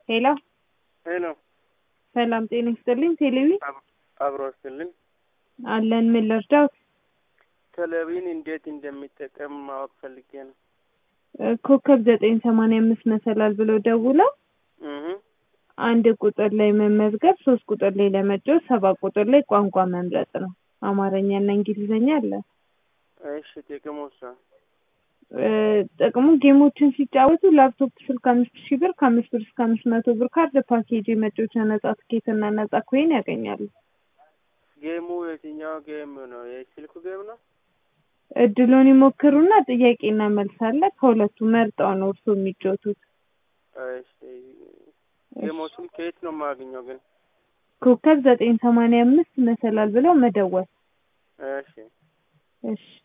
ሄሎ ሄሎ ሰላም ጤና ይስጥልኝ። ቴሌቪ አብሮ ስልን አለን። ምን ልርዳዎት? ቴሌቪዥን እንዴት እንደሚጠቀም ማወቅ ፈልጌ ነው። እ ኮከብ ዘጠኝ ሰማንያ አምስት መሰላል ብለው ደውለው እህ አንድ ቁጥር ላይ መመዝገብ፣ ሶስት ቁጥር ላይ ለመጫወት፣ ሰባት ቁጥር ላይ ቋንቋ መምረጥ ነው። አማርኛና እንግሊዝኛ አለ። እሺ ጥቅሙ እሷ እ ጥቅሙ ጌሞችን ሲጫወቱ ላፕቶፕ ስልክ አምስት ሺህ ብር ከአምስት ብር እስከ አምስት መቶ ብር ካርድ ፓኬጅ የመጫወቻ ነጻ ትኬት እና ነጻ ኮይን ያገኛሉ። ጌሙ የትኛው ጌም ነው? የስልኩ ጌም ነው? እድሉን ይሞክሩና ጥያቄና መልስ አለ። ከሁለቱ መርጠው ነው እርሶ የሚጫወቱት። እሺ ጌሞቹን ከየት ነው የማገኘው ግን? ኮከብ ዘጠኝ ሰማንያ አምስት መሰላል ብለው መደወል። እሺ እሺ